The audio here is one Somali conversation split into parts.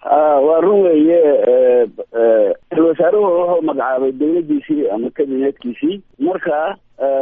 waa run weeye ra-isul wasaaruhu wuxuu magacaabay dawladdiisii ama kabineedkiisii marka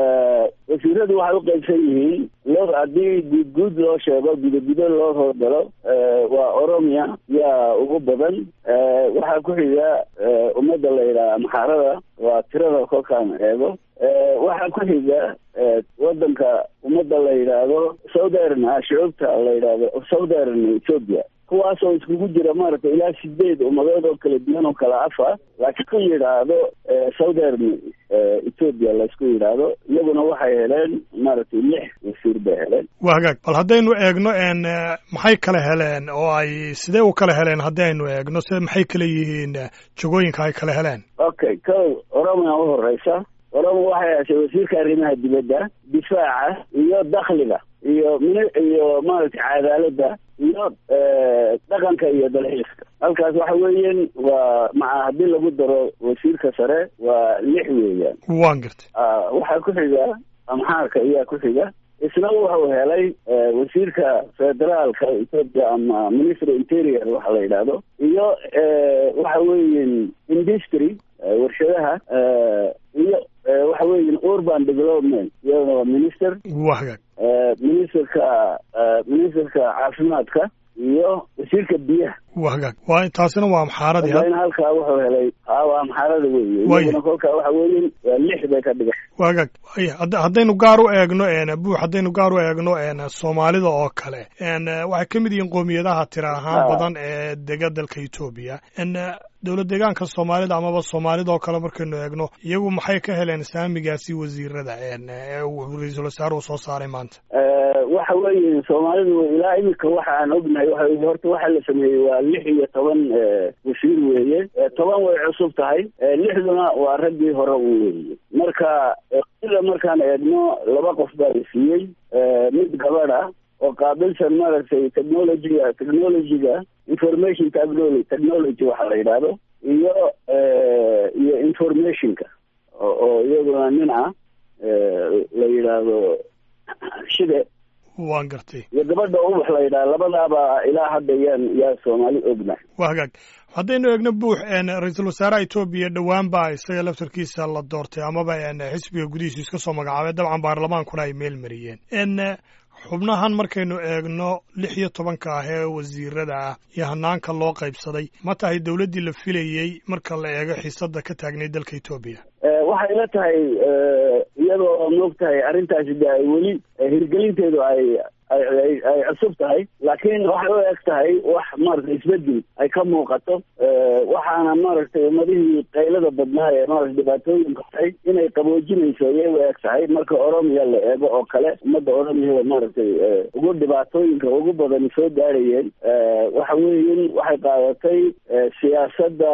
wasiiradu waxay uqaybsan yihiin loo haddii guud guud loo sheego gudo gudo loo howlgalo waa oromia yaa ugu badan waxaa ku xiga ummadda la yidhaha maxaarada waa tirada kolkaan eego waxaa ku xiga wadanka ummadda la yidhaahdo southern shucuubta la yidhaahdo southern ethiopia kuwaasoo iskugu jira maaragtay ilaa sideed ummadood oo kala duwan oo kala afa laakiin ku yidhaahdo southern ethiopia laysku yidhaahdo iyaguna waxay heleen maaragtay lix wasiir bay heleen waa hagaag bal haddaynu eegno n maxay kala heleen oo ay sidee u kala heleen haddaynu eegno se maxay kala yihiin jagooyinka ay kala heleen okay ko oromia u horeysa oromo waxay heshay wasiirka arrimaha dibadda difaaca iyo dakhliga iyo min iyo maaragtay cadaaladda iyo dhaqanka iyo dalxiiska halkaas waxa weeyaan waa maca haddii lagu daro wasiirka sare waa lix weeyaan waan gartay waxaa ku xiga amxaarka ayaa ku xiga isna wuxuu helay wasiirka federaalka ethoopia ama ministry interior waxa la yidhaahdo iyo waxa weeyan industry warshadaha iyo waxa weeyan urban development iyadana waa minister waa hagaag ministerka ministerka caafimaadka iyo wasiirka biyaha waa hagaag waa taasina waa amxaaradii in halkaa wuxuu helay a waa amxaarada weeye iyaguna kolkaa waxa weeyan waa lix bay ka dhigan waa hagaag waya haddaynu gaar u eegno buux haddaynu gaar u eegno soomaalida oo kale waxay ka mid yihiin qoomiyadaha tira ahaan badan ee dega dalka etoobiya dowlad deegaanka soomaalida amaba soomaalida oo kale markaynu eegno iyagu maxay ka heleen saamigaasi wasiirada ee uu ra-iisul wasaaruhu soo saaray maanta waxa weeye soomaalidu ilaa iminka waxa aan ognahay waxa horta waxa la sameeyey waa lix iyo toban wasiir weeye toban way cusub tahay lixduna waa raggii hore u weeye marka sida markaan eegno laba qof baa la siiyey mid gabadh ah oo qaabilsan maaragtay technologyga technologyga information technology technology waxa la yidhaahdo iyo iyo informationka oo iyaduna nin ah la yidhaahdo shide waan gartay iyo gabadha ubax la yidhaha labadaaba ilaa hadda yaan yaa soomaali ogna waa hagaag haddaynu eegno buux ra-iisul wasaaraha etoobiya dhowaan baa isaga laftarkiisa la doortay amaba xisbiga gudihiisu iska soo magacaabay dabcan baarlamaankuna ay meel mariyeen xubnahan markaynu eegno lix iyo tobanka ah ee wasiirada ah iyo hanaanka loo qaybsaday ma tahay dowladdii la filayey marka la eego xiisadda ka taagnay dalka etoobiya waxay la tahay iyadoo moog tahay arrintaasi de ay weli hirgelinteedu ay ay ay cusub tahay laakiin waxay u eg tahay wax maaragtay isbedel ay ka muuqato waxaana maaragtay ummadihii qaylada badnaa ee maarata dhibaatooyinka tahay inay qaboojinayso iyay u eg tahay marka oromiya la eego oo kale ummadda oromiyada maaragtay ugu dhibaatooyinka ugu badani soo gaarayeen waxa weeyan waxay qaadatay siyaasadda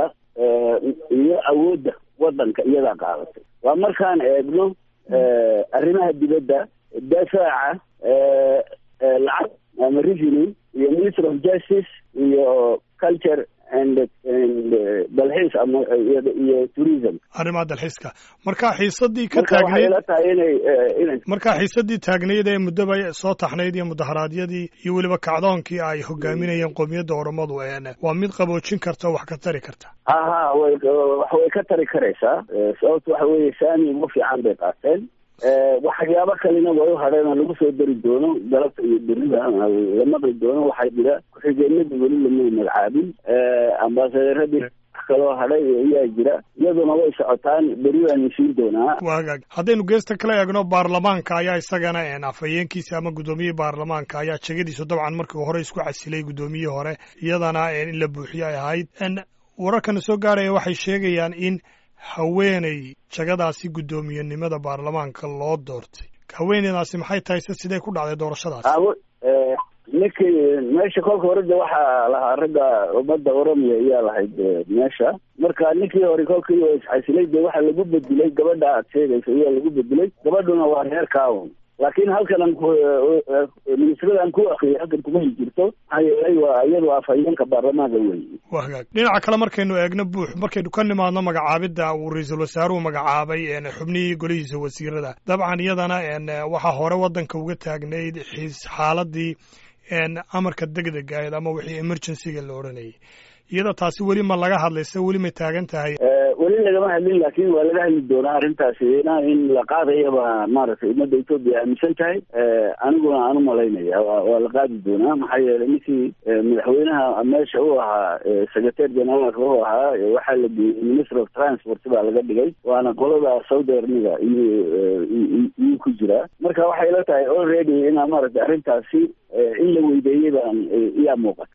iyo awoodda waddanka iyadaa qaadatay waa markaan eegno arrimaha dibadda dafaaca lacag ama revenue iyo minister of justice iyo culture and and dalxiis ama iyo tourism arrimaha dalxiiska marka xiisadii ka marka waxay taagnayd la tahay inay inay marka xiisadii taagnayd ee muddoba soo taxnayd iyo mudaharaadyadii iyo weliba kacdoonkii ay hogaaminayeen qoomiyadda oromadu waa mid qaboojin karta wax ka tari karta ha ha way wax way ka tari karaysaa sababta waxa weeye saami ugu fiican bay qaateen waxyaabo kalena way u hadheen oo lagu soo dari doono galabta iyo berida la maqli doono waxaa jira ku-xigeenadii weli lama magacaabin ambaasadeeradii wax kaloo hadhay ayaa jira iyaduna way socotaan beri waanu siin doonaa waa hagaag haddaynu geesta kala eegno baarlamaanka ayaa isagana afhayeenkiisa ama guddoomiyihii baarlamaanka ayaa jegadiisu dabcan markii hore isku casilay guddoomiyihii hore iyadana in la buuxiyo ay ahayd wararkana soo gaaraya waxay sheegayaan in haweeney jagadaasi guddoomiyenimada baarlamaanka loo doortay haweeneydaasi maxay tahay se sidee ku dhacday doorashadaas awo ninkii meesha kolka hore de waxaa lahaa ragga ummadda oromiya ayaa lahayd meesha marka ninkii hore kolkii oo isxasilay de waxaa lagu bedilay gabadha aad sheegaysa ayaa lagu bedilay gabadhuna waa reer kaawon laakiin halkan aan ku ministrada aan ku akriyay halkan kuma jirto maxaa yeelay waa iyadu afhayeenka baarlamaanka wey waa hagaag dhinaca kale markaynu eegno buux markaynu ka nimaadno magacaabidda uu ra-iisul wasaaruhu magacaabay xubnihii golihiisa wasiirada dabcan iyadana waxaa hore waddanka uga taagnayd xiis xaaladii amarka degdega ahayd ama wixii emergencyga la odhanayay iyada taasi weli ma laga hadlayse weli may taagan tahay weli lagama hadlin laakin waa laga hadli doonaa arrintaasi in la qaadayaba maaragtay ummadda etoobiya aaminsan tahay aniguna aan u malaynaya waa la qaadi doonaa maxaa yeelay ninkii madaxweynaha meesha u ahaa secretary generaalka u ahaa waxaa la geeyey minister of transport baa laga dhigay waana qolada saudi armiga iyuu iyuu ku jiraa marka waxay la tahay already inaa maaragtay arrintaasi in la weydeeyey baan iyaa muuqata